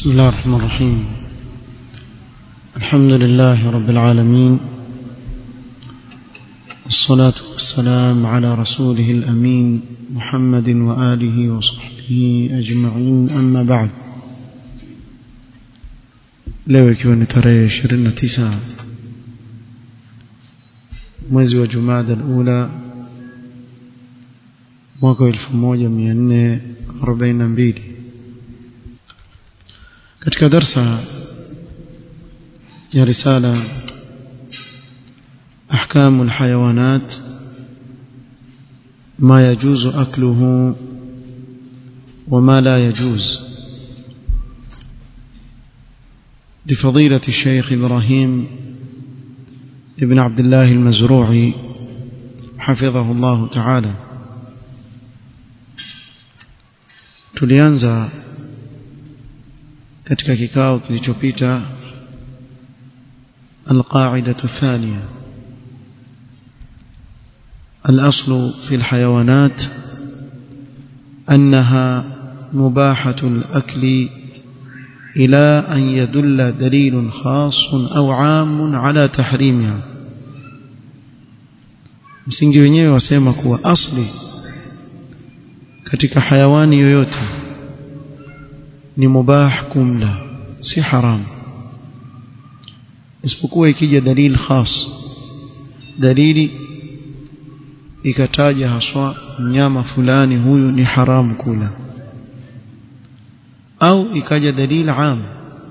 بسم الله الرحمن الرحيم الحمد لله رب العالمين والصلاة والسلام على رسوله الأمين محمد وآله وصحبه أجمعين أما بعد leo ikiwa ni tarehe 29 mwezi wa Jumada al-Ula mwaka 1442 katika darsa ya risala أحكام الحيوانات ما يجوز أكله وما لا يجوز لفضيلة الشيخ إبراهيم ابن عبد الله المزروعي حفظه الله تعالى tulianza katika kikao kilichopita القاعدة الثانية الأصل في الحيوانات أنها مباحة الأكل إلى أن يدل دليل خاص أو عام على تحريمها msingi wenyewe wasema kuwa asli katika hayawani yoyote ni mubah kumla si haramu isipokuwa ikija dalili khas dalili ikataja haswa mnyama fulani huyu ni haramu kula au ikaja dalili am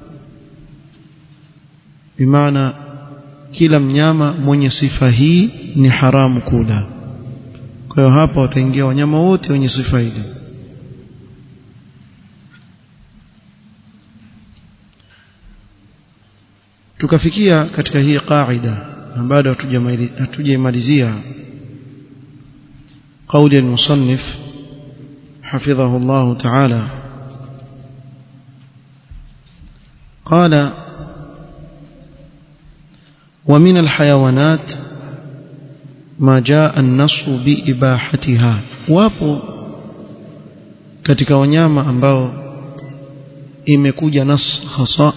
bimaana kila mnyama mwenye sifa hii ni haramu kula kwa hiyo hapa wataingia wanyama wote wenye sifa hili tukafikia katika hii qaida na bado hatujaimalizia قول المصنف حفظه الله تعالى قال ومن الحيوانات ما جاء النص بإباحتها wapo katika wanyama ambao imekuja nas hasa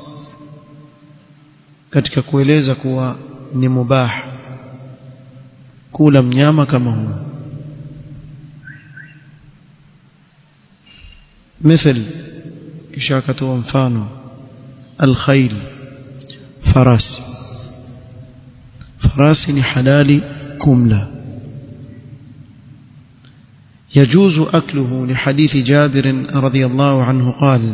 katika kueleza kuwa ni mubah kula mnyama kama huyo مثل كشاكة وانفانو الخيل فرس فرس حلال كملة يجوز أكله لحديث جابر رضي الله عنه قال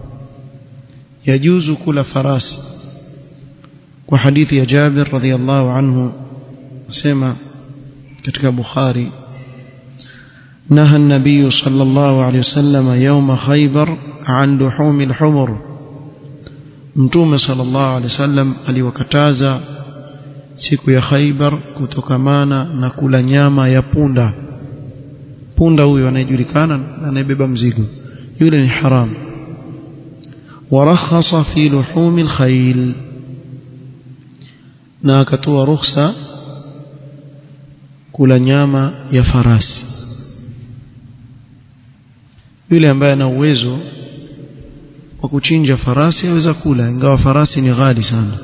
يجوز كل فراس وحديث جابر رضي الله عنه سمع كتك بخاري نهى النبي صلى الله عليه وسلم يوم خيبر عن لحوم الحمر mtume sallallahu alaihi wasallam aliwakataza siku ya Khaibar kutokamana na kula nyama ya punda punda huyo anayejulikana anayebeba mzigo yule ni haram warakhasa fi luhumi alkhayl na akatoa ruhusa kula nyama ya farasi yule ambaye ana uwezo wa kuchinja farasi aweza kula ingawa farasi ni ghali sana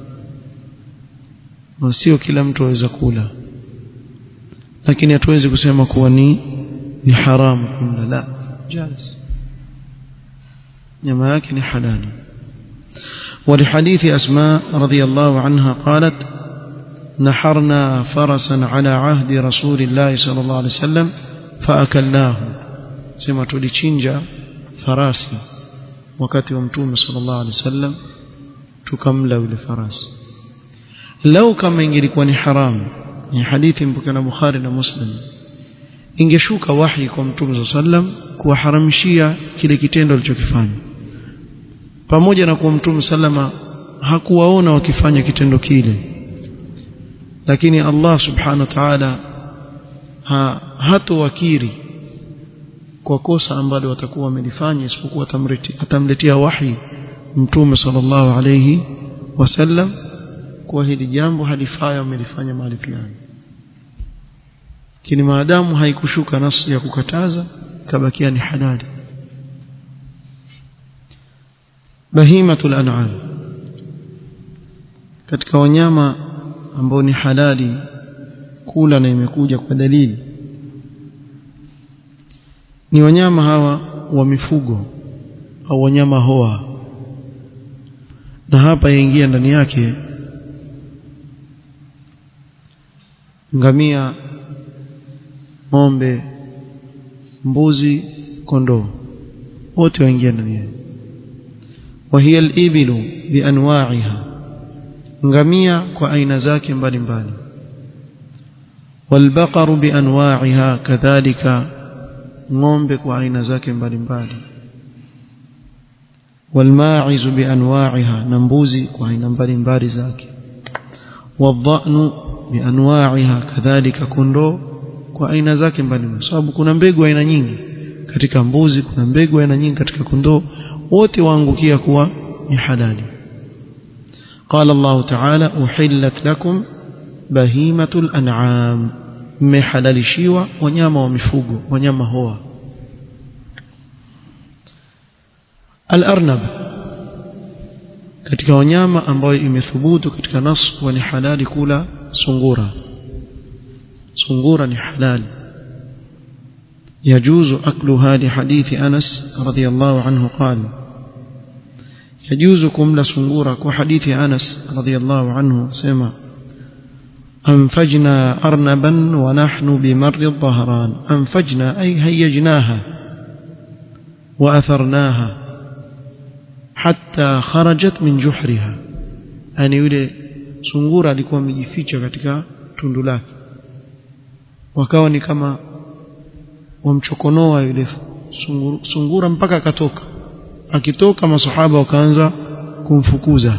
na sio kila mtu aweza kula lakini hatuwezi kusema kuwa ni ni haramu kula la jaz nyama yake ni halali ولحديث أسماء رضي الله عنها قالت نحرنا فرسا على عهد رسول الله صلى الله عليه وسلم فأكلناه sema tulichinja farasi wakati wa mtume sallallahu alaihi wasallam tukamla yule farasi lau kama ingelikuwa ni haramu ni hadithi mpokea na Bukhari na Muslim ingeshuka wahi kwa mtume sallam kuwaharamishia kile kitendo alichokifanya pamoja na kuwa mtume sallama hakuwaona wakifanya kitendo kile lakini Allah subhanahu wa ta'ala ha, hatowakiri kwa kosa ambalo watakuwa wamelifanya isipokuwa atamletea wahi mtume sallallahu alayhi wasallam kwa hili jambo halifaya wamelifanya mahali fulani lakini maadamu haikushuka nasu ya kukataza kabakia ni halali bahimatul an'am katika wanyama ambao ni halali kula na imekuja kwa dalili ni wanyama hawa wa mifugo au wanyama hoa na hapa yaingia ndani yake ngamia ng'ombe mbuzi kondoo wote waingia ndani yake وهي الإبل بأنواعها ngamia kwa aina zake mbalimbali والبقر بأنواعها كذلك ng'ombe kwa aina zake mbalimbali والماعز بأنواعها نمبوزي kwa aina mbalimbali zake والضأن بأنواعها كذلك kondoo kwa aina zake mbalimbali sababu kuna mbegu aina nyingi katika mbuzi kuna mbegu aina nyingi katika kondoo wote waangukia kuwa ni halali قال الله تعالى أحلت لكم بهيمة الأنعام محللشيوا wanyama wa mifugo wanyama hoa al-arnab katika wanyama ambayo imethubutu katika nas wa ni halali kula sungura sungura ni halali يجوز أكلها لحديث أنس رضي الله عنه قال يجوز كمل سنغورة وحديث أنس رضي الله عنه سمع أنفجنا أرنبا ونحن بمر الظهران أنفجنا أي هيجناها وأثرناها حتى خرجت من جحرها يعني yule sungura alikuwa amejificha katika tundu lake wakawa ni kama wamchokonoa yule sungura, sungura mpaka akatoka akitoka masahaba wakaanza kumfukuza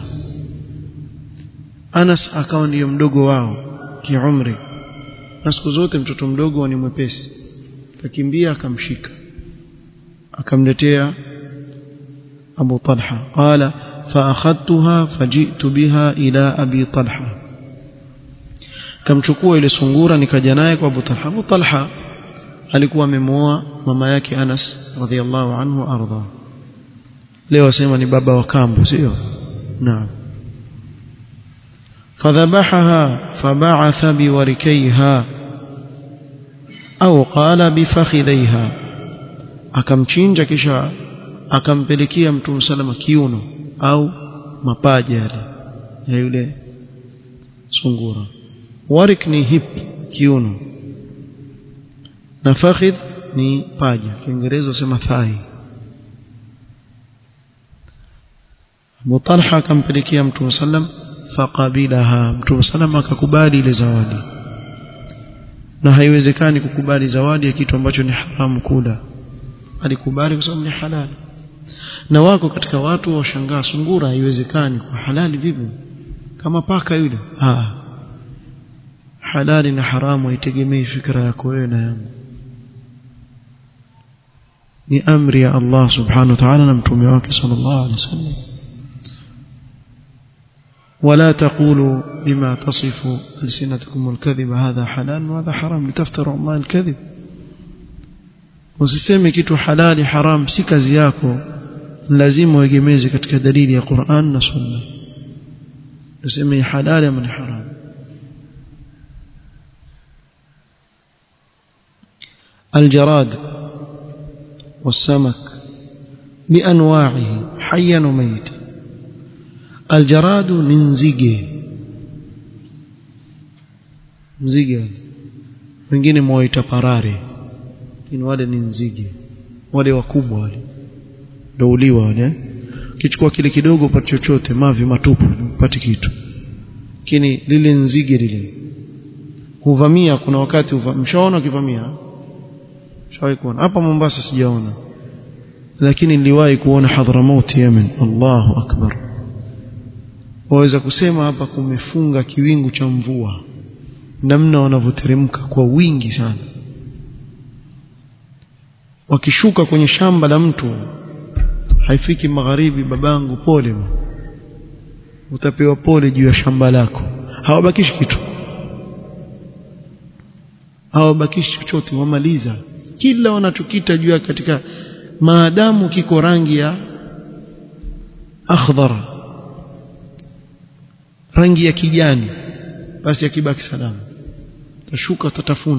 Anas akawa ndiyo mdogo wao kiumri na siku zote mtoto mdogo ni mwepesi akakimbia akamshika akamletea Abu Talha qala فأخذتها فجئت بها إلى أبي طلحة kamchukua ile sungura nikaja naye kwa Abu Talha Abu Talha alikuwa amemuoa mama yake Anas radhiallahu anhu arda leo asema ni baba wa kambu sio naam فذبحها فبعث بوركيها أو قال بفخذيها akamchinja kisha akampelekea mtume salama kiuno au mapaja yale ya yule sungura warik ni hip kiuno na fakhidh ni paja kiingereza usema thigh Abu Talha akampelekea mtume sallam faqabilaha mtume sallam akakubali ile zawadi na haiwezekani kukubali zawadi ya kitu ambacho ni haramu kula alikubali kwa sababu ni halali na wako katika watu washangaa sungura haiwezekani kwa halali vipi kama paka yule ah halali na haramu haitegemei fikra yako wewe na yangu ni amri ya Allah subhanahu wa ta'ala na mtume wake sallallahu alaihi wasallam ولا تقولوا بما تصف ألسنتكم الكذب هذا حلال وهذا حرام لتفتروا الله الكذب usiseme kitu halali haram si kazi yako lazima uegemeze katika dalili ya Qur'an na Sunna useme halali ama ni haram الجراد والسمك بأنواعه حيا وميتا الجراد ننزige mzige wengine mwaita parare lakini wale ni nzige wale wakubwa wale ndio uliwa wale kichukua kile kidogo upate chochote mavi matupu upate kitu lakini lile nzige lile huvamia kuna wakati mshaona ukivamia shawahi kuona hapa Mombasa sijaona lakini niliwahi kuona Hadramaut Yemen Allahu akbar waweza kusema hapa kumefunga kiwingu cha mvua namna wanavyoteremka kwa wingi sana wakishuka kwenye shamba la mtu haifiki magharibi babangu pole utapewa pole juu ya shamba lako hawabakishi kitu hawabakishi chochote wamaliza kila wanachokita juu ya katika maadamu kiko rangi ya akhdhar rangi ya kijani basi akibaki salama tashuka tatafuna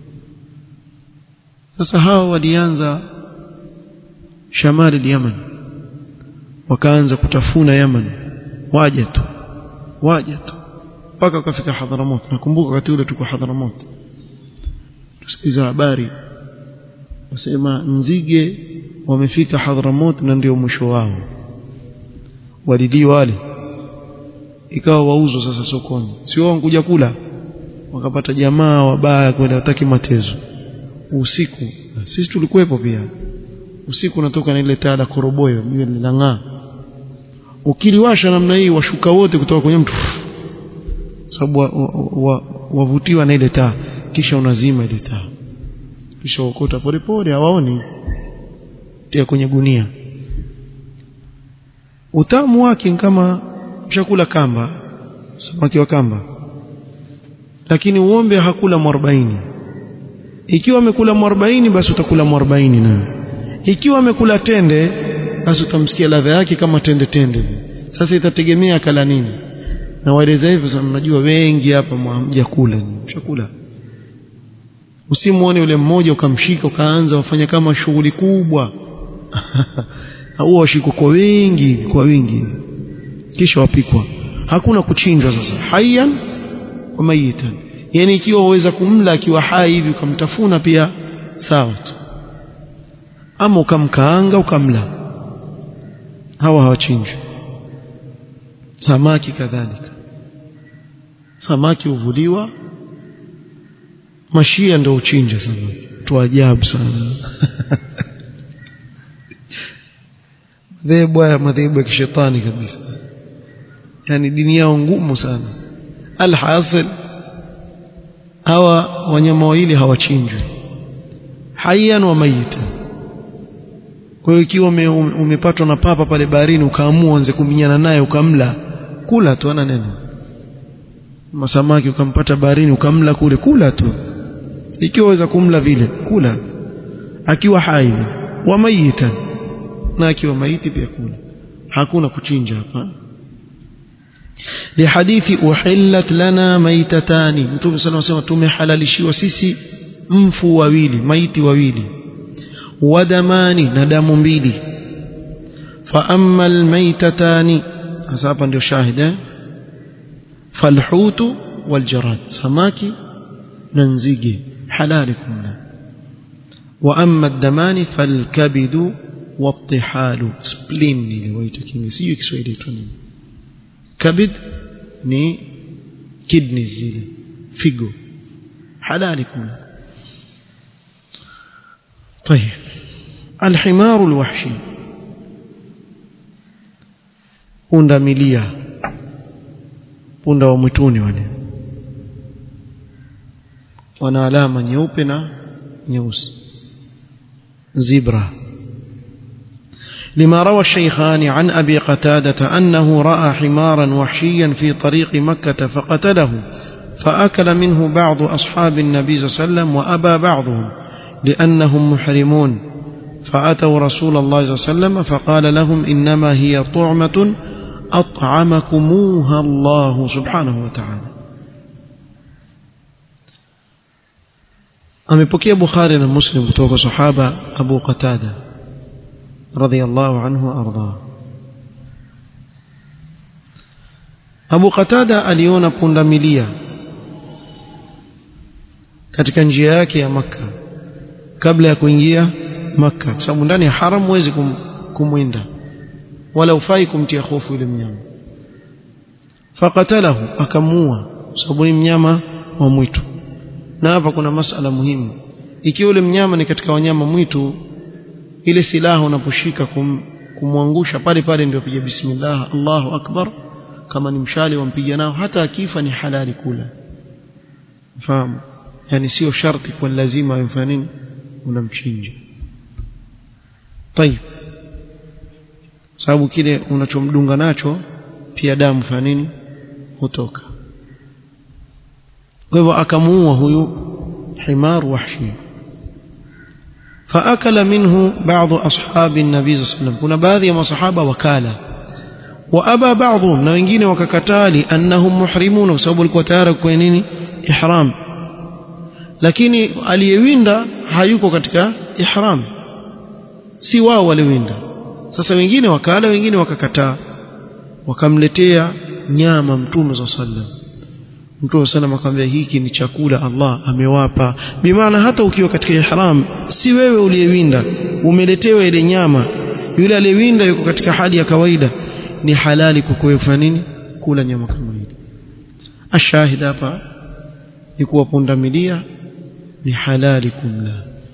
sasa hao walianza shamali Yaman wakaanza kutafuna Yaman waje tu waje tu mpaka wakafika Hadhramut nakumbuka wakati ule tuko Hadhramut tusikiza habari wasema nzige wamefika Hadhramut na ndio mwisho wao walidi wale ikawa wauzwa sasa sokoni sio wankuja kula wakapata jamaa wabaya kwenda wataki matezo usiku sisi tulikuwepo pia usiku unatoka na ile taa la koroboyo ile linang'aa ukiliwasha namna hii washuka wote kutoka kwenye mtu sababu wavutiwa wa, wa, wa na ile taa kisha unazima ile taa kisha ukota polepole hawaoni tia kwenye gunia utamu wake kama chakula kamba samaki wa kamba lakini uombe hakula mwarobaini ikiwa amekula mwarobaini basi utakula mwarobaini nayo ikiwa amekula tende basi utamsikia ladha yake kama tende tende sasa itategemea kala nini na waeleza hivyo sasa mnajua wengi hapa mjakula mshakula usimuone yule mmoja ukamshika ukaanza wafanya kama shughuli kubwa huwa washikwa kwa wingi kwa wingi kisha wapikwa hakuna kuchinjwa sasa hayyan wa mayitan yani ikiwa waweza kumla akiwa hai hivi ukamtafuna pia sawa tu ama ukamkaanga ukamla hawa hawachinjwi samaki kadhalika samaki huvuliwa mashia ndio uchinja samaki tu ajabu sana madhehebu haya madhehebu ya kishetani kabisa yani dini yao ngumu sana alhasil hawa wanyama wawili hawachinjwi hayyan wa mayitan kwa hiyo ikiwa umepatwa na papa pale baharini ukaamua anze kuminyana naye ukamla kula tu ana neno masamaki ukampata baharini ukamla kule kula tu ikiwa waweza kumla vile kula akiwa hai wa mayitan na akiwa maiti pia kula hakuna kuchinja hapa lihadithi uhillat lana maitatani mtume sana wasema tumehalalishiwa sisi mfu wawili maiti wawili wadamani na damu mbili fa amma almaitatani hasa hapa ndio shahida falhutu waljarad samaki na nzige halali kumla wa amma ad-damani falkabidu والطحال spleen ile waita kini sio Kiswahili tu nini kabid ni kidney zile figo halali kula طيب الحمار الوحشي punda milia punda wa mwituni wale wana alama nyeupe na nyeusi zebra لما روى الشيخان عن أبي قتادة أنه رأى حمارا وحشيا في طريق مكة فقتله فأكل منه بعض أصحاب النبي صلى الله عليه وسلم وأبى بعضهم لأنهم محرمون فأتوا رسول الله صلى الله عليه وسلم فقال لهم إنما هي طعمة أطعمكموها الله سبحانه وتعالى amepokea bukhari na muslim kutoka sahaba abu qatada radhiallahu anhu arda abu qatada aliona pundamilia katika njia yake ya makka kabla ya kuingia makka kwa sababu ndani ya haram huwezi kum, kumwinda wala ufai kumtia hofu yule mnyama fakatalahu akamuua sababu ni mnyama wa mwitu na hapa kuna masala muhimu ikiwa yule mnyama ni katika wanyama mwitu ile silaha unaposhika kum, kumwangusha pale pale ndio piga bismillah Allahu akbar kama ni mshale wampiga nao hata akifa ni halali kula fahamu yani sio sharti kwa lazima afanye nini unamchinja tayib sababu kile unachomdunga nacho pia damu fanya nini hutoka kwa hivyo akamuua huyu himar wahshi فأكل منه بعض أصحاب النبي صلى الله عليه وسلم كنا بعض يا مصحابة وكالة wa aba ba'dhum na wengine wakakataa li annahum muhrimun kwa sababu walikuwa tayari kwa nini ihram lakini aliyewinda hayuko katika ihram si wao waliwinda sasa wengine wakala wengine wakakataa wakamletea nyama mtume za sallam mtume sallam akamwambia hiki ni chakula Allah amewapa bimaana hata ukiwa katika ihram si wewe uliyewinda umeletewa ile nyama yule aliyewinda yuko katika hali ya kawaida ni halali kwa wewe kufanya nini kula nyama kama ile ashahid hapa ni kuwa pundamilia ni halali kumla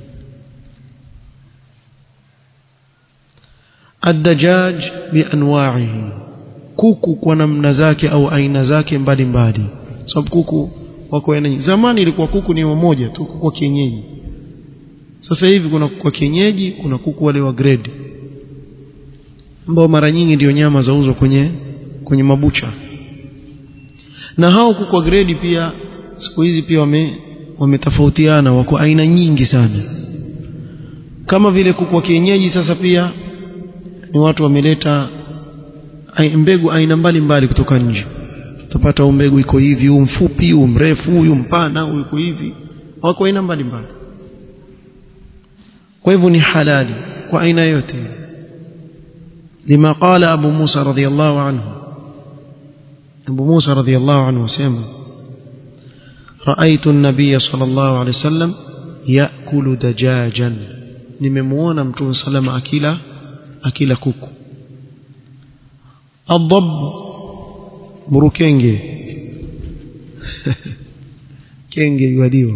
الدجاج بانواعه kuku kwa namna zake au aina zake mbalimbali sababu kuku wako aina nyingi zamani ilikuwa kuku ni mmoja tu kuku wa kienyeji sasa hivi kuna kuku wa kienyeji kuna kuku wale wa grade ambao mara nyingi ndio nyama zauzwa kwenye kwenye mabucha na hao kuku wa grade pia siku hizi pia wame wametofautiana wako aina nyingi sana kama vile kuku wa kienyeji sasa pia ni watu wameleta mbegu aina mbalimbali kutoka nje utapata mbegu iko hivi huu mfupi huu mrefu huyu mpana huyu iko hivi wako aina mbalimbali kwa hivyo ni halali kwa aina yote lima qala abu musa radhiyallahu anhu abu musa radhiyallahu anhu asema رأيت النبي صلى الله عليه وسلم يأكل دجاجا nimemuona mtume salama akila akila kuku adhab murukenge kenge yuadiwa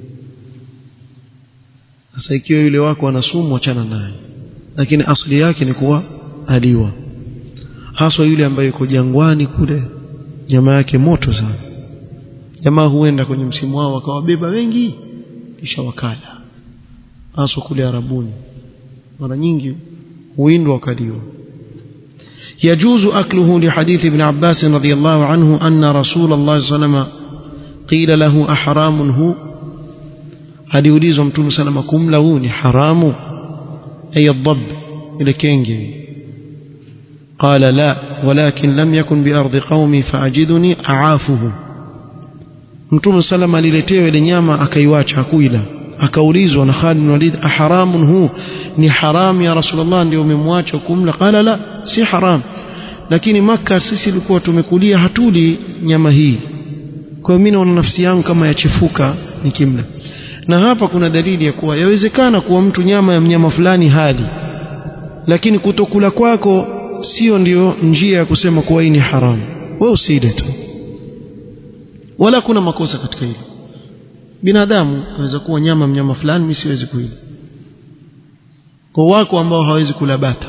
sasa ikiwa yule wako ana sumu achana naye lakini asili yake ni kuwa aliwa haswa yule ambaye yuko jangwani kule nyama yake moto sana jamaa huenda kwenye msimu wao wakawabeba wengi kisha wakala haswa kule arabuni mara nyingi huindwa wakaliwa يجوز أكله لحديث ابن عباس رضي الله عنه أن رسول الله صلى الله عليه وسلم قيل له أحرام هو aliulizwa mtume salama kumla huu ni haramu ay adhab ile kenge qala la walakin lam yakun bi ardi qaumi faajiduni aafuhu mtume salama aliletewa ile nyama akaiwacha hakuila akaulizwa na Khalid bin Walid aharamun hu ni haram ya rasulullah ndio umemwacha kumla qala la si haram lakini maka sisi tulikuwa tumekulia hatuli nyama hii kwa hiyo mimi naona nafsi yangu kama yachefuka nikimla na hapa kuna dalili ya kuwa yawezekana kuwa mtu nyama ya mnyama fulani hali lakini kutokula kwako sio ndio njia ya kusema kuwa hii ni haramu wewe usile tu wala kuna makosa katika hilo binadamu aweza kuwa nyama mnyama fulani mimi siwezi kuila kwa wako ambao hawezi kula bata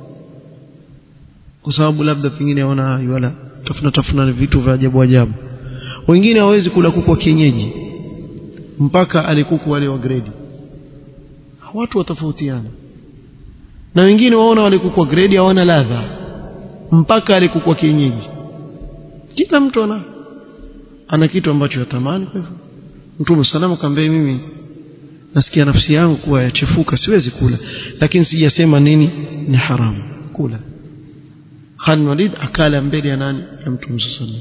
kwa sababu labda pengine hawana wala tafuna tafuna vitu vya ajabu ajabu wengine hawezi kula kuku wa kienyeji mpaka alikuku wale wa grade watu watofautiana na wengine waona wale kuku wa grade hawana ladha mpaka alikuku wa kienyeji kila mtu ana ana kitu ambacho yatamani kwa hivyo Mtume salama kaambia mimi nasikia nafsi yangu kuwa yachefuka siwezi kula lakini sijasema nini ni haramu kula Khalid Walid akala mbele ya nani ya Mtume sallallahu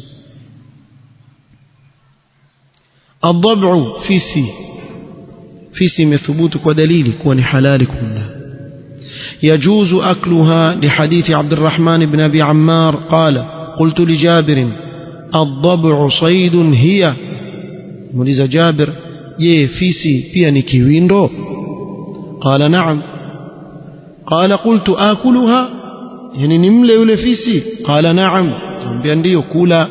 الضبع فيسي فيسي مثبوت ودليل كون حلال كنا يجوز أكلها لحديث عبد الرحمن بن أبي عمار قال قلت لجابر الضبع صيد هي muuliza Jabir je fisi pia ni kiwindo qala na'am qala qultu akuluha yani nimle yule fisi qala na'am ambia ndio kula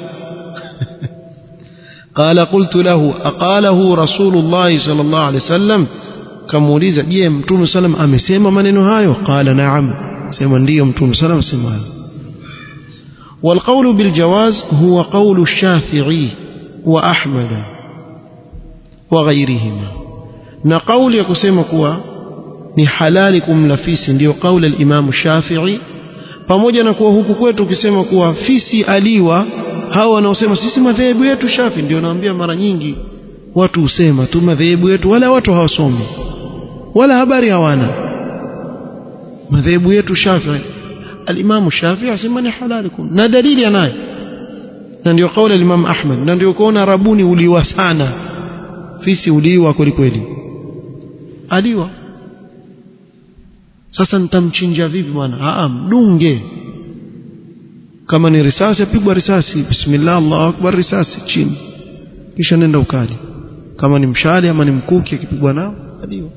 قال قلت له أقاله رسول الله صلى الله عليه وسلم كموليزا je mtume sallam amesema maneno hayo qala na'am sema ndio mtume sallam sema hayo والقول بالجواز هو قول الشافعي وأحمد وغيرهما na kauli ya kusema kuwa ni halali kumla fisi ndio kauli al-Imam Shafi'i pamoja na kuwa huku kwetu ukisema kuwa fisi aliwa hao wanaosema sisi madhehebu yetu Shafi ndio naambia mara nyingi watu husema tu madhehebu yetu wala watu hawasomi wala habari hawana madhehebu yetu Shafi alimamu Shafi'i asema ni halali kum na dalili anayo na ndio kauli ya Imam Ahmad na ndio kuona rabuni uliwa sana fisi uliwa kweli kweli aliwa sasa nitamchinja vipi bwana a mdunge kama ni risasi apigwa risasi bismillah Allahu akbar risasi chini kisha nenda ukali kama ni mshale ama ni mkuki akipigwa nao aliwa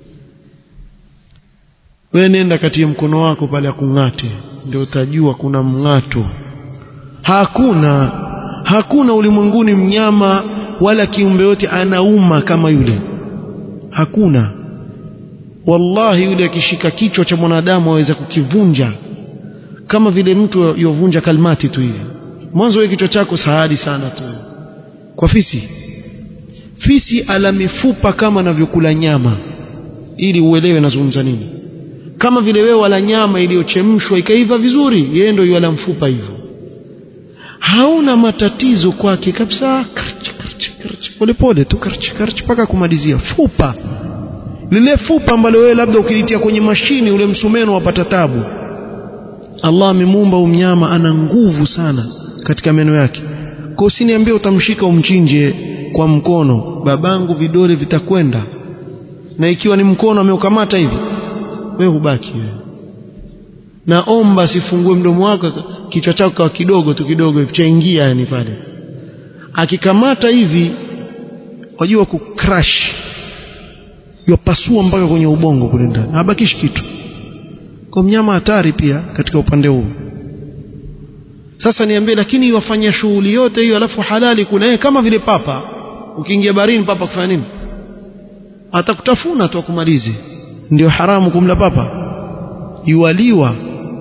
wewe nenda katia mkono wako pale akung'ate ndio utajua kuna mng'ato hakuna hakuna ulimwenguni mnyama wala kiumbe yote anauma kama yule hakuna wallahi yule akishika kichwa cha mwanadamu aweza kukivunja kama vile mtu yovunja kalmati tu hivi mwanzo wewe kichwa chako sahadi sana tu kwa fisi fisi ala mifupa kama anavyokula nyama ili uelewe nazungumza nini kama vile wewe wala nyama iliyochemshwa ikaiva vizuri yeye ndio yala mfupa hivyo hauna matatizo kwake kabisa polepole tu mpaka kumalizia fupa lile fupa ambalo wewe labda ukilitia kwenye mashini ule msumeno wapata tabu Allah amemuumba umnyama ana nguvu sana katika meno yake kwa usiniambie utamshika umchinje kwa mkono babangu vidole vitakwenda na ikiwa ni mkono ameukamata hivi wewe hubaki wewe naomba sifungue mdomo wako kichwa chako kwa kidogo tu kidogo hivi chaingia yani pale akikamata hivi wajua ku crash yopasua mpaka kwenye ubongo kule ndani habakishi kitu kwa mnyama hatari pia katika upande huu sasa niambie lakini wafanya shughuli yote hiyo alafu halali kula eh kama vile papa ukiingia barini papa kufanya nini atakutafuna tu akumalize ndio haramu kumla papa yuwaliwa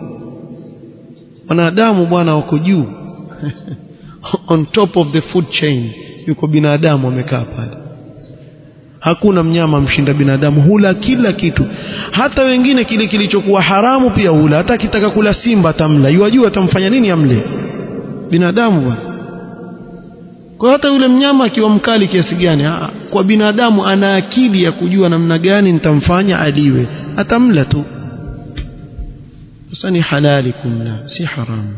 wanadamu bwana wako juu on top of the food chain yuko binadamu amekaa pale hakuna mnyama mshinda binadamu hula kila kitu hata wengine kile kilichokuwa haramu pia hula hata akitaka kula simba atamla yuwajua atamfanya nini amle binadamu bwana kwa hata yule mnyama akiwa mkali kiasi gani kwa binadamu ana akili ya kujua namna gani nitamfanya aliwe atamla tu sasa ni halali kumla si haramu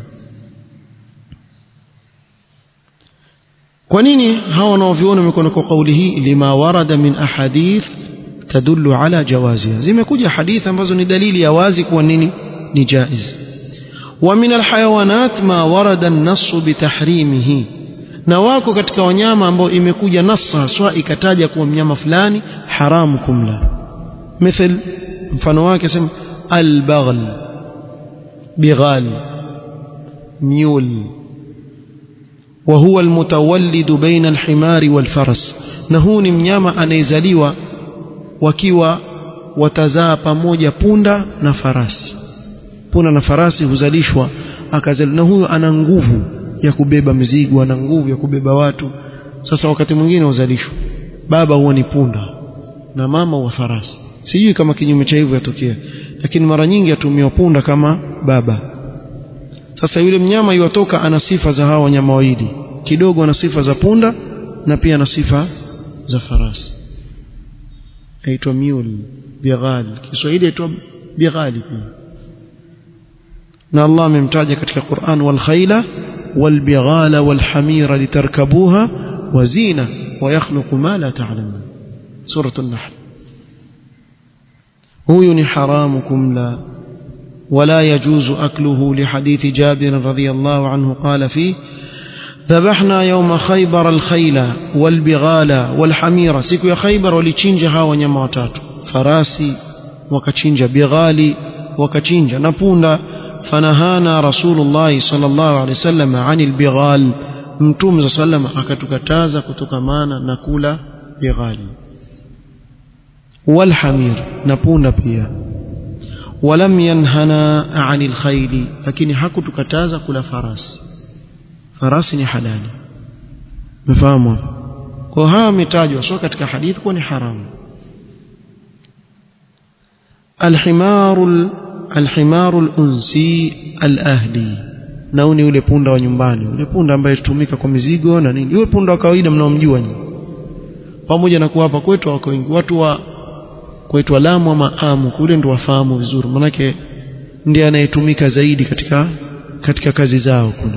kwa nini hawa wanaoviona mikono kwa kauli hii lima warada min ahadith tadullu ala jawaziha zimekuja hadithi ambazo ni dalili ya wazi kuwa nini ni jaiz wa min alhayawanat ma warada an-nass bitahrimihi na wako katika wanyama ambao imekuja nassa haswa ikataja kuwa mnyama fulani haramu kumla مثل mfano wake sema albaghl bighal mule وهو المتولد بين الحمار والفرس na huu ni mnyama anayezaliwa wakiwa watazaa pamoja punda na farasi punda na farasi huzalishwa akazali na huyo ana nguvu ya kubeba mizigo ana nguvu ya kubeba watu sasa wakati mwingine huzalishwa baba huwa ni punda na mama huwa farasi sijui kama kinyume cha hivyo yatokea lakini mara nyingi atumiwa punda kama baba sasa yule mnyama yuwatoka ana sifa za hawa wanyama wawili kidogo ana sifa za punda na pia ana sifa za farasi aitwa mule bighal Kiswahili aitwa bighali pia na Allah amemtaja katika Qur'an wal khayla wal bighala wal hamira litarkabuha wa zina wa yakhluqu ma la ta'lamun surah an-nahl huyu ni haramu kumla ولا يجوز أكله لحديث جابر رضي الله عنه قال فيه ذبحنا يوم خيبر الخيل والبغال والحمير سيكو يا خيبر ولتشنجها ونيما وتاتو فراسي وكتشنج بغالي وكتشنج نبونا فنهانا رسول الله صلى الله عليه وسلم عن البغال mtume saa sallam akatukataza kutokamana na kula bighali walhamir na punda pia ولم ينهنا عن الخيل لكن hakutukataza kula farasi farasi ni halali mfahamu kwa haya ametajwa sio katika hadithi kuwa ni haramu الحمار الحمار الانسي الاهلي nauni yule punda wa nyumbani yule punda ambaye hutumika kwa mizigo na nini yule punda wa kawaida mnaomjua nyinyi pamoja na kuwa hapa kwetu wako wengi watu wa kuitwa Lamu ama Amu kule ndo wafahamu vizuri manake ndiye anayetumika zaidi katika katika kazi zao kule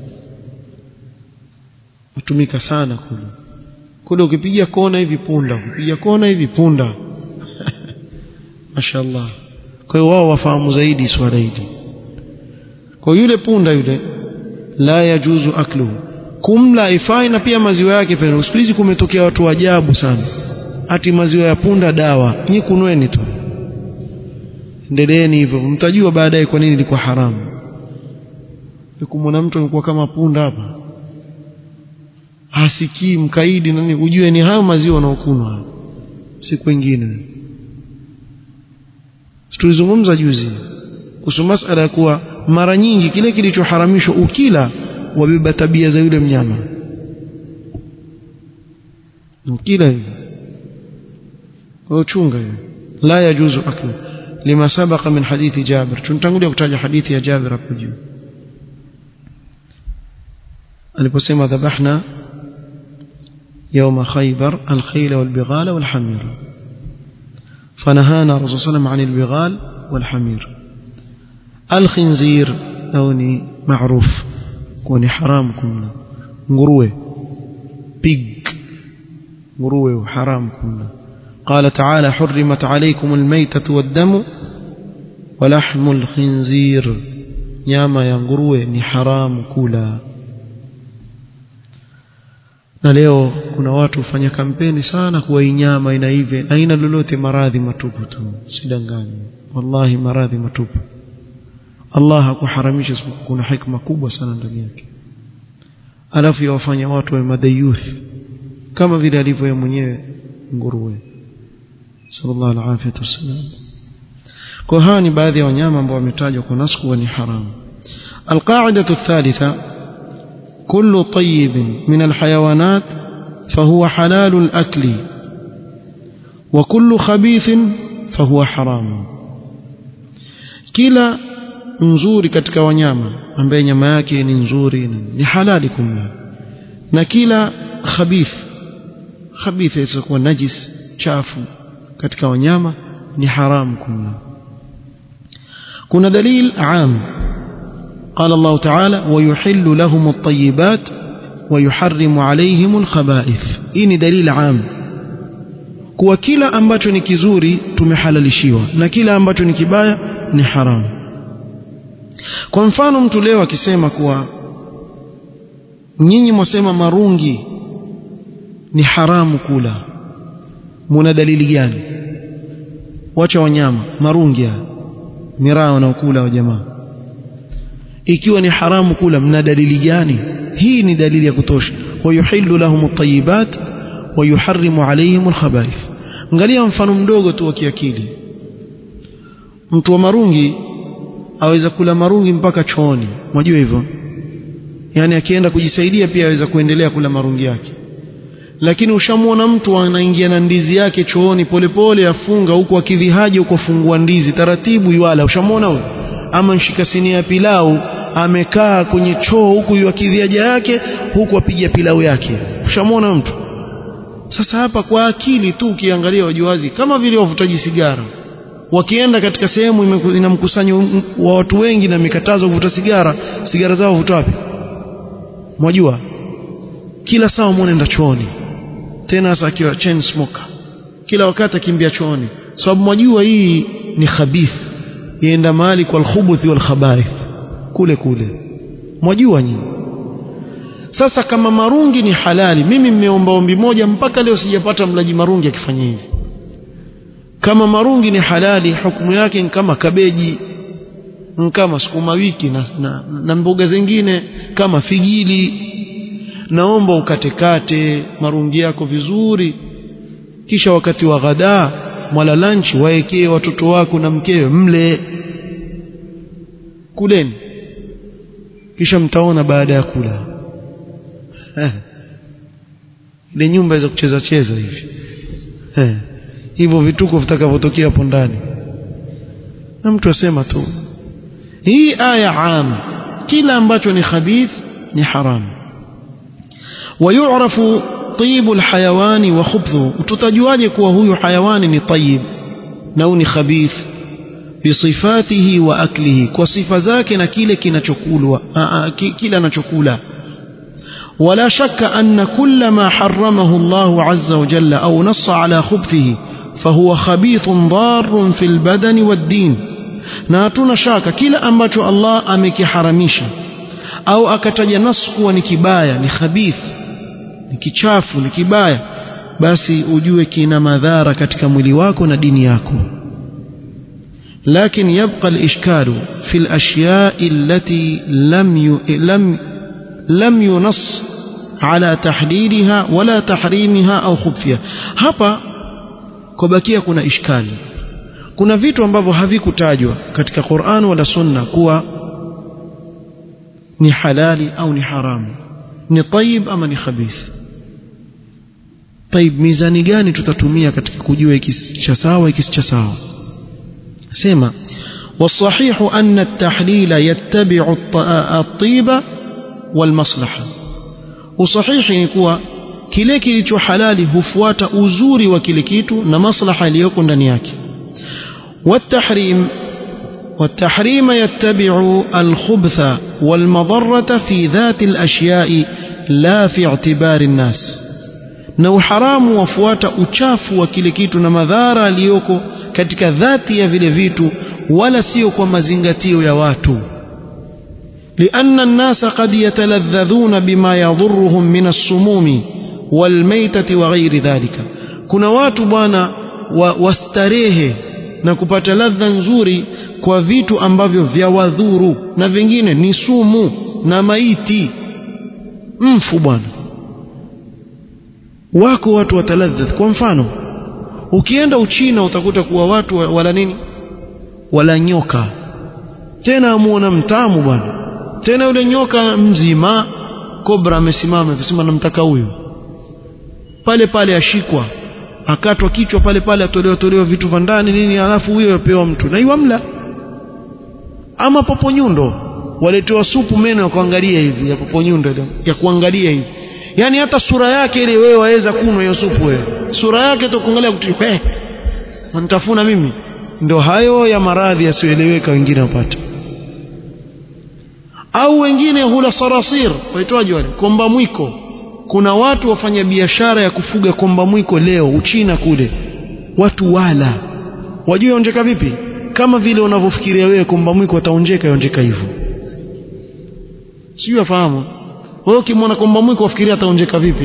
hutumika sana kule kule ukipiga kona hivi punda ukipiga kona hivi punda mashallah kwa hiyo wao wafahamu zaidi swala hili kwa yule punda yule la yajuzu akluhu kumla ifai na pia maziwa yake pia siku hizi kumetokea watu ajabu sana ati maziwa ya punda dawa nyi kunweni tu endeleeni hivyo mtajua baadaye kwa nini ilikuwa haramu kumwona mtu amekuwa kama punda hapa hasikii mkaidi nani ujue ni hayo maziwa wanaokunwa si kwengine tulizungumza juzi kuhusu masala ya kuwa mara nyingi kile kilichoharamishwa ukila wabeba tabia za yule mnyama ukila hivyo uchunga hiyo la yajuzu aklu lima sabaqa min hadithi Jabir tunatangulia kutaja hadithi ya Jabir hapo juu aliposema dhabahna يوم خيبر الخيل والبغال والحمير فنهانا الرسول صلى الله عليه وسلم عن البغال والحمير الخنزير أوني معروف كوني حرام كنا nguruwe pig nguruwe haram kuna قال تعالى حرمت عليكم الميتة والدم ولحم الخنزير nyama ya nguruwe ni haramu kula na leo kuna watu hufanya kampeni sana kuwa hii nyama ina hivi haina lolote maradhi matupu tu sidangani wallahi maradhi matupu Allah hakuharamisha isipokuwa kuna hikma kubwa sana ndani yake alafu yawafanya watu wa madayuth kama vile alivyo yeye mwenyewe nguruwe sallallahu alaihi wasallam kwa hawa ni baadhi ya wanyama ambao wametajwa kwa nasku wa ni haramu القاعدة الثالثة كل طيب من الحيوانات فهو حلال الأكل وكل خبيث فهو حرام كلا nzuri katika wanyama ambaye nyama yake ni nzuri ni halali kumla na kila khabith khabith isakuwa najis chafu katika wanyama ni haramu kumla kuna dalil am قال الله تعالى ويحل لهم الطيبات ويحرم عليهم الخبائث hii دليل عام kuwa kila ambacho ni kizuri tumehalalishiwa na kila ambacho ni kibaya ni haramu kwa mfano mtu leo akisema kuwa nyinyi mwasema marungi ni haramu kula muna dalili gani wacha wanyama marungi haya miraa wanaokula wa jamaa ikiwa ni haramu kula mna dalili gani hii ni dalili ya kutosha wayuhillu lahum at-tayyibat wa yuharrimu alayhim al-khaba'ith angalia mfano mdogo tu wa kiakili mtu wa marungi aweza kula marungi mpaka chooni unajua hivyo yani akienda kujisaidia pia aweza kuendelea kula marungi yake lakini ushamwona mtu anaingia na ndizi yake chooni polepole afunga huku akidhihaji huko fungua ndizi taratibu iwala ushamwona huyo ama nshika sinia ya pilau amekaa kwenye choo huku yuakidhiaja yake huku apiga pilau yake ushamwona mtu sasa hapa kwa akili tu ukiangalia wajuazi kama vile wavutaji sigara wakienda katika sehemu ina mkusanyo wa watu wengi na mikatazo kuvuta sigara sigara zao vuta wapi mwajua kila saa mwanenda chooni tena hasa akiwa chain smoker kila wakati akimbia chooni sababu so, mwajua hii ni khabith ienda mahali kwa alkhubuthi wal khabaith kule kule mwajua nyinyi sasa kama marungi ni halali mimi mmeomba ombi moja mpaka leo sijapata mlaji marungi akifanya hivi kama marungi ni halali hukumu yake ni kama kabeji kama sukuma wiki na, na, na mboga zingine kama figili naomba ukatekate marungi yako vizuri kisha wakati wa ghadaa mwala lunch waekee watoto wako na mkewe mle kuleni kisha mtaona baada ya kula ile nyumba za kucheza cheza hivi hivyo vituko vitakavyotokea hapo ndani na mtu asema tu hii aya am kila ambacho ni khabith ni haram ويعرف طيب الحيوان وخبثه tutajuaje kuwa huyu hayawani ni tayyib na ni khabith bisifatihi wa aklihi kwa sifa zake na kile kinachokulwa kile anachokula ولا شك أن كل ما حرمه الله عز وجل أو نص على خبثه فهو خبيث ضار في البدن والدين na hatuna shaka kila ambacho Allah amekiharamisha au akataja nas kuwa ni kibaya ni khabith ni kichafu ni kibaya basi ujue kina madhara katika mwili wako na dini yako لكن يبقى الإشكال في الأشياء التي لم ي... لم لم ينص على تحليلها ولا تحريمها أو خبثها hapa kubakia kuna ishkali kuna vitu ambavyo havikutajwa katika Qur'an wala Sunna kuwa ni halali au ni haramu ni tayib ama ni khabith tayib mizani gani tutatumia katika kujua hiki cha sawa hiki cha sawa sema والصحيح أن التحليل يتبع الطيب والمصلحة وصحيح نكوا kile kilicho halali hufuata uzuri wa kile kitu na maslaha iliyoko ndani yake والتحريم والتحريم يتبع الخبث والمضرة في ذات الأشياء لا في اعتبار الناس na uharamu wafuata uchafu wa kile kitu na madhara aliyoko katika dhati ya vile vitu wala sio kwa mazingatio ya watu لأن الناس قد يتلذذون بما يضرهم من السموم والميتة وغير ذلك kuna watu bwana wastarehe na kupata ladha nzuri kwa vitu ambavyo vya wadhuru na vingine ni sumu na maiti mfu bwana wako watu wataladhadh kwa mfano ukienda uchina utakuta kuwa watu wala nini wala nyoka tena amuona mtamu bwana tena yule nyoka mzima kobra amesimama akisema namtaka huyo pale pale ashikwa akatwa kichwa pale pale atolewa tolewa vitu vya ndani nini alafu huyo yapewa mtu na iwamla ama poponyundo waletewa supu meno ya kuangalia hivi ya poponyundo ya kuangalia hivi yani hata sura yake ile wewe waweza kunwa hiyo supu wewe sura yake tu kuangalia kutu eh wanitafuna mimi ndio hayo ya maradhi yasiyoeleweka wengine wapata au wengine hula sarasir waitwaje wale komba mwiko kuna watu wafanya biashara ya kufuga komba mwiko leo uchina kule watu wala wajua onjeka vipi kama vile unavyofikiria wewe komba mwiko ataonjeka yonjeka hivyo sio afahamu wewe ukimwona komba mwiko wafikiria ataonjeka vipi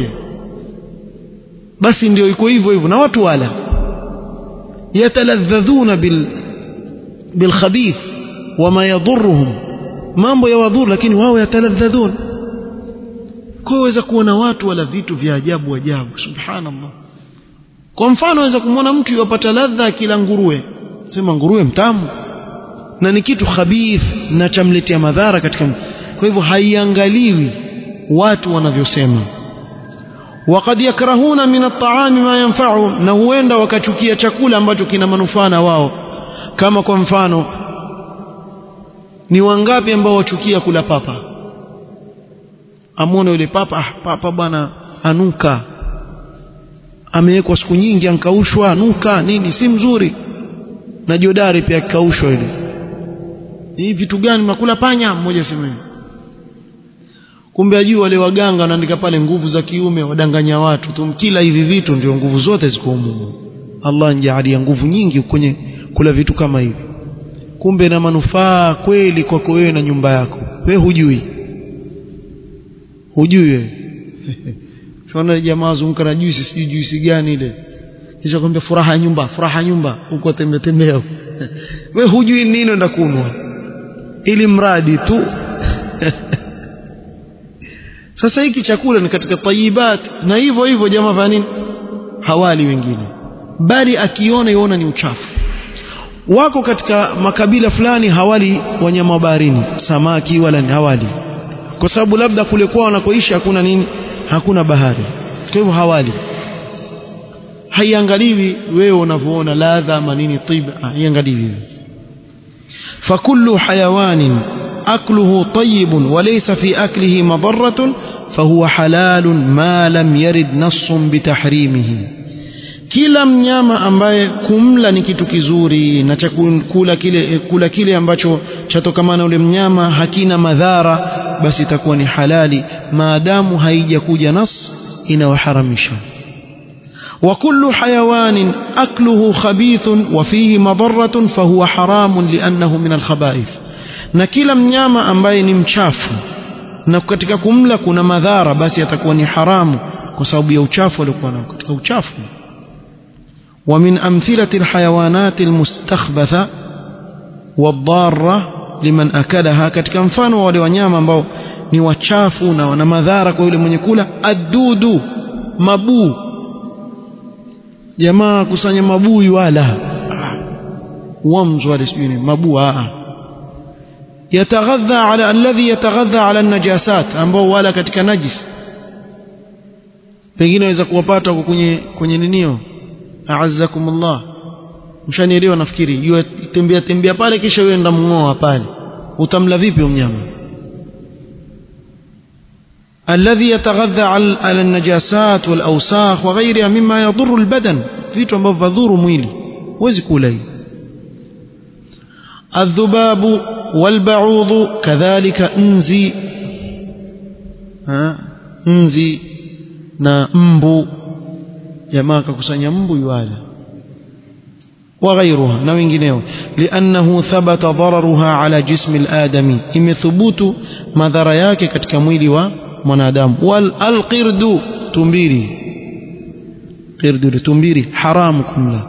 basi ndio iko hivyo hivyo na watu wala yataladhadhuna bil bilkhabith wama yadhurruhum mambo ya wadhuru lakini wao yataladhadhun kwa waweza kuona watu wala vitu vya ajabu ajabu subhanallah kwa mfano waweza kumwona mtu yupata ladha akila nguruwe sema nguruwe mtamu na ni kitu khabith na chamletea madhara katika kwa hivyo haiangaliwi watu wanavyosema وقد يكرهون من الطعام ما ينفعهم na huenda wakachukia chakula ambacho kina manufaa na wao kama kwa mfano ni wangapi ambao wachukia kula papa amwona yule papa ah, papa bwana anuka amewekwa siku nyingi ankaushwa anuka nini si mzuri na jodari pia akaushwa ile hii vitu gani mnakula panya mmoja sema kumbe ajui wale waganga wanaandika pale nguvu za kiume wadanganya watu tumkila hivi vitu ndio nguvu zote ziko humu Allah njaalia nguvu nyingi kwenye kula vitu kama hivi kumbe na manufaa kweli kwako wewe na nyumba yako wewe hujui hujui wewe Shona jamaa zunguka na juisi sijui juisi gani ile kisha kwambia furaha ya nyumba furaha ya nyumba huko tembea tembea wewe hujui nini enda kunwa ili mradi tu sasa hiki chakula ni katika tayibat na hivyo hivyo jamaa fanya nini hawali wengine bali akiona iona ni uchafu wako katika makabila fulani hawali wanyama baharini samaki wala ni hawali kwa sababu labda kule kwao wanakoishi hakuna nini hakuna bahari kwa hivyo hawali haiangaliwi wewe unavyoona ladha ama nini tiba haiangaliwi fakullu hayawanin أكله طيب وليس في أكله مضرة فهو حلال ما لم يرد نص بتحريمه kila mnyama ambaye kumla ni kitu kizuri na chakula kile kula kile ambacho chatokamana ule mnyama hakina madhara basi itakuwa ni halali maadamu haijakuja nas inayoharamisha وكل حيوان أكله خبيث وفيه مضرة فهو حرام لأنه من الخبائث na kila mnyama ambaye ni mchafu na katika kumla kuna madhara basi atakuwa ni haramu kwa sababu ya uchafu aliokuwa nao katika uchafu ومن أمثلة الحيوانات المستخبثة والضارة liman akalaha katika mfano wa wale wanyama ambao ni wachafu na wana madhara kwa yule mwenye kula adudu mabuu jamaa kusanya mabui wala wamzu wale sijui ni mabuu yataghadha ala alladhi yataghadha ala najasat ambao wala katika najis pengine waweza kuwapata huko kwenye kwenye ninio a'azzakumullah mshanielewa nafikiri yeye tembea tembea pale kisha yeye enda mngoa pale utamla vipi mnyama الذي يتغذى على النجاسات والأوساخ وغيرها مما يضر البدن vitu ambavyo vadhuru mwili huwezi kula hii الذباب والبعوض كذلك انزي ها nzi na mbu jamaa akakusanya mbu yuala وغيرها na wengineo لانه ثبت ضررها على جسم الادمي imethubutu madhara yake katika mwili wa mwanadamu wal alqirdu tumbiri qirdu tumbiri haramu kumla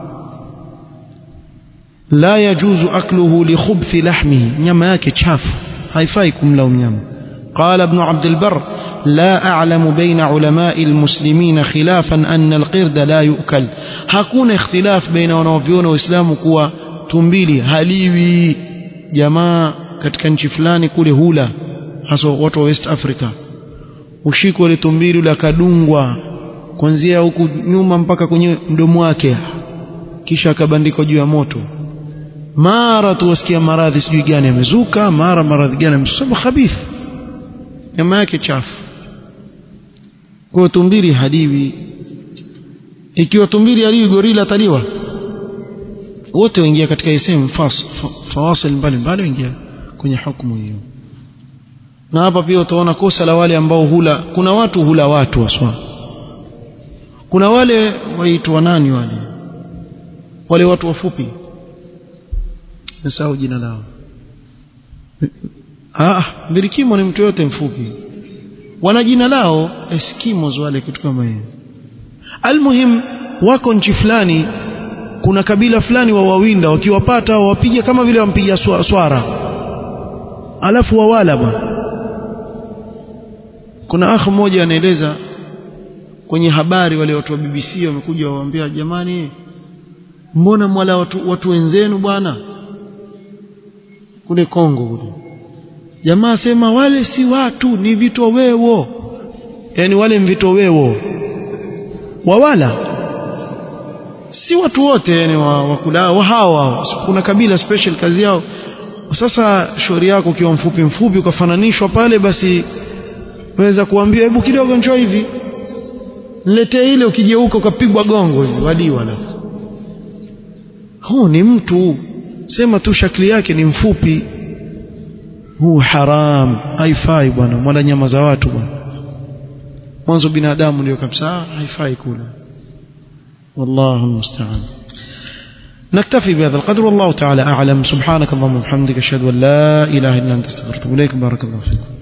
la yajuzu akluhu li khubthi lahmihi nyama yake chafu haifai kumla mnyama قال ابن عبد البر لا أعلم بين علماء المسلمين خلافا أن القرد لا يؤكل hakuna اختلاف بين wanaoviona waislamu kuwa tumbili haliwi jamaa katika nchi fulani kule hula hasa watu wa West Africa ushiko ile tumbili ule akadungwa kuanzia huku nyuma mpaka kwenye mdomo wake kisha akabandikwa juu ya moto mara tu wasikia maradhi sijui gani yamezuka mara maradhi gani yamezuka khabith nyama yake chafu kwa tumbili hadiwi ikiwa tumbili haliwi gorila taliwa wote waingia katika sehemu fawasil mbalimbali waingia kwenye hukumu hiyo na hapa pia utaona kosa la wale ambao hula kuna watu hula watu waswa kuna wale waitwa nani wale wale watu wafupi nasahau jina lao ah birikimo ni mtu yote mfupi wana jina lao eskimos wale kitu kama hiyo almuhim wako nchi fulani kuna kabila fulani wa wawinda wakiwapata wapiga kama vile wampiga swara alafu wawala bwana kuna akh mmoja anaeleza kwenye habari wale watu wa BBC wamekuja waambia jamani mbona mwala watu, watu wenzenu bwana kule Kongo kule jamaa sema wale si watu ni vitoweo yani wale mvitoweo wawala si watu wote yani wakula wa hawa kuna kabila special kazi yao sasa shauri yako ukiwa mfupi mfupi ukafananishwa pale basi waweza kuambia hebu kidogo njoo hivi niletee ile ukigeuka ukapigwa gongo hivi waliwa la huu ni mtu sema tu shakli yake ni mfupi huu haram haifai bwana mwala nyama za watu bwana mwanzo binadamu ndio kabisa haifai kula والله المستعان نكتفي بهذا القدر والله تعالى أعلم سبحانك اللهم وبحمدك أشهد أن لا إله إلا أنت استغفرك إليك بارك الله فيكم